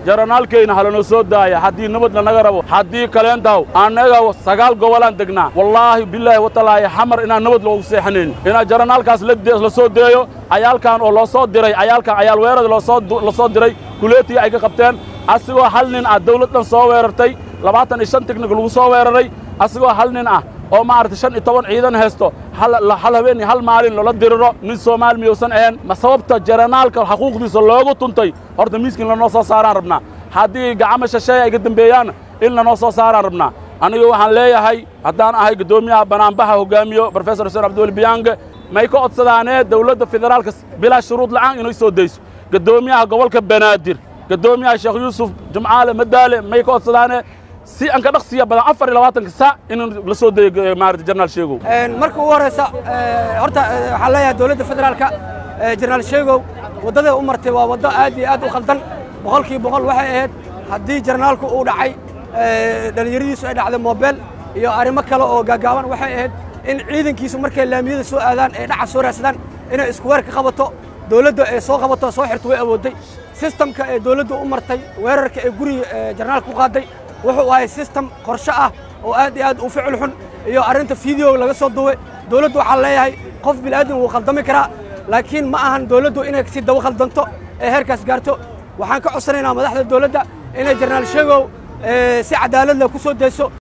jaranaalkayna halanoo soo daaya haddii nabad lanaga rabo haddii kaleendaw annaga sagaal gobolaan degnaa wallaahi bilaahi watalaahi xamar inaan nabad loogu seexanayn inaa jaranaalkaas la soo deeyo cayaalkan oo loo soo diray cayaalkan cayaal weerada la soo diray kuleetii ay ka qabteen asigoo hal nin ah dawlad dhan soo weerartay labaatan iyo shan tiknik lagu soo weeraray asigoo hal nin ah oo maaragtay shan iyo toban ciidan haysto hal habeen iyo hal maalin loola diriro nin soomaali miyuusan ahayn ma sababta jaranaalka xaquuqdiisa loogu tuntay horta miiskin lanoo soo saaraan rabnaa haddii gacamo shasheeya ay ka dembeeyaan in lanoo soo saaraan rabnaa aniga waxaan leeyahay haddaan ahay guddoomiyaha banaanbaxa hoggaamiyo brofesor xuseen abdiweli biyaange may ka codsadaanee dawladda federaalka bilaa shuruud la'aan inay soo dayso guddoomiyaha gobolka banaadir guddoomiyaha sheekh yuusuf jumcaale madaale may ka codsadaanee si aan ka dhaqsiya badan afar iyo labaatanka saac in la soo dayo maarata jenaraal sheegow marka ugu horraysa horta waxaan leeyahay dowladda federaalka jenaraal sheegow waddaday u martay waa waddo aad iyo aad u khaldan boqolkii boqol waxay ahayd haddii jenaraalku uu dhacay dhallinyaradiisu ay dhacday moobeel iyo arrimo kale oo gaagaaban waxay ahayd in ciidankiisu markay laamiyada soo aadaan ee dhaca soo raadsadaan inay isku weer ka qabato dowladda ee soo qabato soo xirto way awoodday sistamka ee dowladdu u martay weerarka ee guriga jenaraalka ku qaaday wuxuu ahay sistem qorshe ah oo aad iyo aad u ficil xun iyo arrinta fiideo laga soo duway dowladdu waxaa leeyahay qof bilaadan wuu khaldami karaa laakiin ma ahan dowladdu inay si daba khaldanto ee heerkaas gaarto waxaan ka codsanaynaa madaxda dowladda inay jenaraal sheegow si cadaalad leh ku soo dayso